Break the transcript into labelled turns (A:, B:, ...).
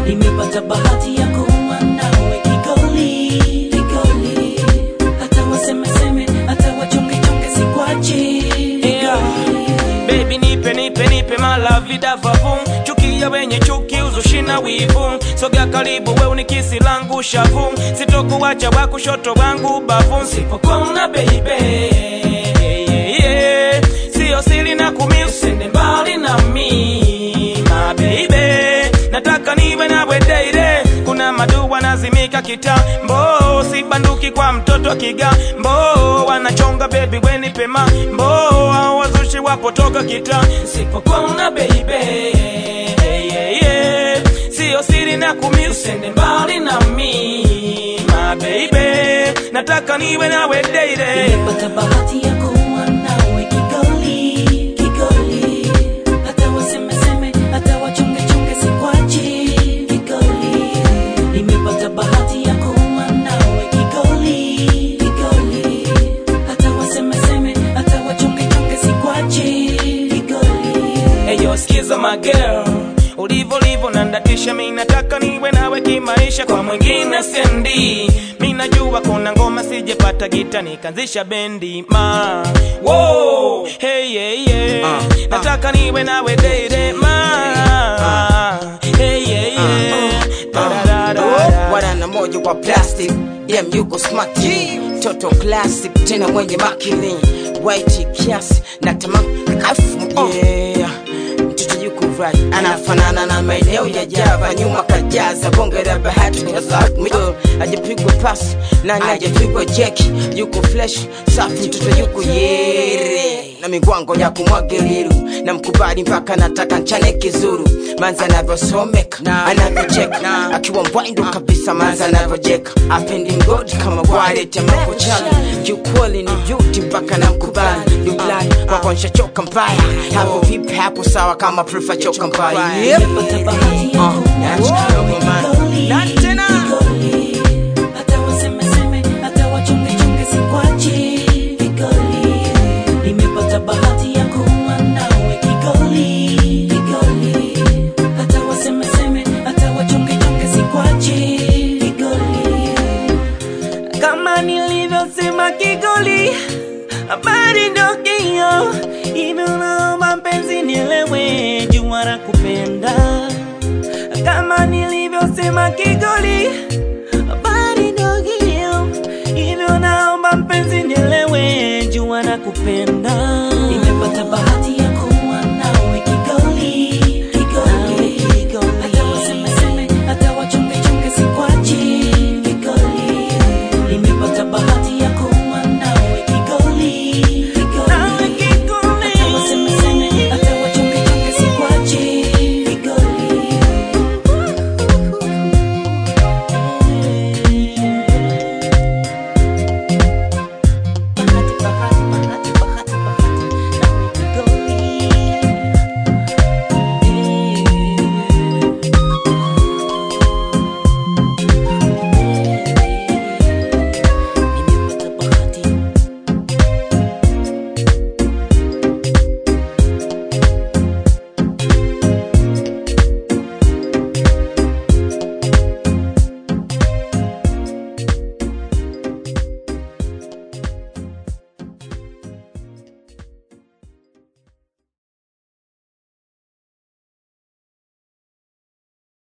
A: nimepata bahati ya kuwa nawe kigoli kigoli hata wasemeseme hata wachongechonge sikwachi
B: Yeah. Baby nipe nipe nipe malavida vavum chukia wenye chuki uzushi na wivu sogea karibu we unikisi langu shavu sitokuwacha wa kushoto wangu bavu sipokuona baby yeah, yeah. sio siri na kumi usende mbali na mi my baby nataka niwe nawe daire kuna madua nazimika kitambo sibanduki kwa mtoto wa kigambo wanachonga bebi weni pema mbo au wazushi wapotoka kita sipokuona baby yeah, yeah. sio siri na kumi usende mbali na mi my baby nataka niwe nawe daire
A: nimepata bahati ya kuwa nawe kigoli kigoli hata wasemeseme hata wachongechonge sikwachi kigoli nimepata bahati ya kuwa nawe kigoli kigoli hata wasemeseme hata wachongechonge sikwachi kigoli
B: Eyo skiza my girl ulivo livo nandatisha mi nataka niwe nawe kimaisha kwa mwingine sendi mi najua kuna ngoma sijepata gita nikanzisha bendi ma Whoa, hey, yeah, yeah. nataka niwe nawe deide ma hey, yeah, yeah. Da, da, da, da, da.
C: wana na moja wa plastic dem yuko smart toto classic tena mwenye makini white kiasi na tamam kafu yeah mtoto yuko right anafanana na maeneo ya java nyuma kajaza bonge la bahati middle ajapigwa pasi nani ajapigwa jeki yuko flesh safi mtoto yuko yere na migwango ya kumwagiliru na mkubali mpaka nataka nchane kizuru manza anavyosomeka anavyocheka akiwa mbwaindo kabisa manza anavyojeka apendi mgodi kama walete makochana kiukweli ni juti mpaka na mkubali dublai kwako nshachoka mbaya hapo vipi hapo sawa kama prefa choka mbaya yep.
A: nimepata bahati ya
C: Uh,
A: kuwa
C: that's
A: nawe
C: cool, man.
A: kigoli
C: Na tena.
A: kigoli hata wasemeseme hata wachongechonge sikwachi kigoli nimepata bahati ya kuwa nawe kigoli kigoli hata wasemeseme hata wachongechonge sikwachi kigoli
B: kama nilivyosema kigoli habari ndo hiyo hivyo naomba mpenzi nielewe jua la kupenda kama nilivyosema kigoli habari ndo hiyo hivyo naomba mpenzi nielewe